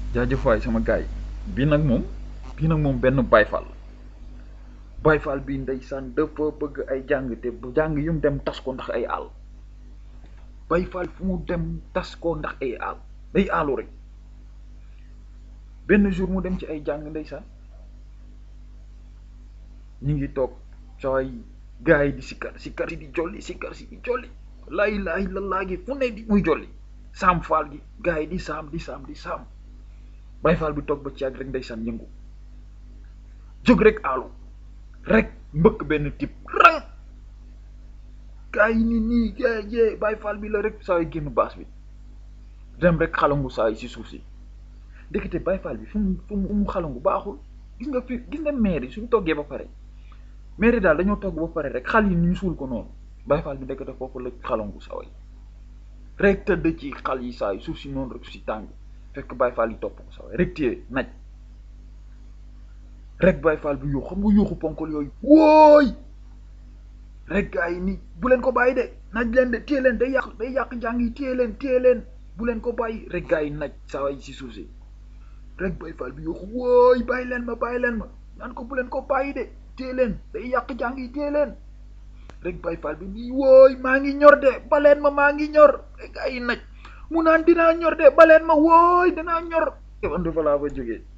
jaajëf waay sama gaay bii nag moom bii nag moom benn bayfal bayfal bi ndeysaan dafa bëgg ay jàng te bu jàng yu mu dem tas ko ndax ay àll bayfal fu mu dem tas ko ndax ay àll day àllu rek benn jour mu dem ci ay jàng ndeysaan ñu ngi toog sooy gars yi di sikkar sikkar si di jolli sikkar si di jolli laa ilaaha illallaah gi fu ne di muy jolli saam faal gi gars yi di saam di saam di saam bayfaal bi toog ba ci yàgg rek ndeysaan yëngu jóg rek aalu rek mbëkk benn tip rang gars yi ni nii jee jee bayfaal bi la rek saa yi génn baas bi dem rek xalangu saa yi si suuf si ndekete bayfaal bi fu mu fu mu xalangu baaxul gis nga fi gis nga maire yi suñu toggee ba pare maire yi daal dañoo togg ba pare rek xal yi ñu suul ko noonu bayfaal bi ndekete foofu la xalangu saa yi rek tëdd ci xal yi saa yi suuf si noonu rek si tàng fekk bayfaal yi topp ko saa yi rek téye naj rek bayfaal bi yuux xam nga yuuxu ponkol yooyu wóoy rek gaa yi ni bu leen ko bàyyi de naj leen de téye leen day yàq day yàq njàng yi téye leen téye leen bu leen ko bàyyi rek gaa yi naj saa yi si suuf si rek bayfaal bi yuuxu wóoy bàyyi leen ma bàyyi leen ma naan ko bu leen ko bàyyi de téye leen day yàq njàng yi téye leen rek bayfaal bi nii wóoy maa ngi ñor de baleen ma maa ngi ñor rek gaa yi naj mu naan dinaa ñor de baleen ma wóoy dinaa ñor man dafa laa fa jógee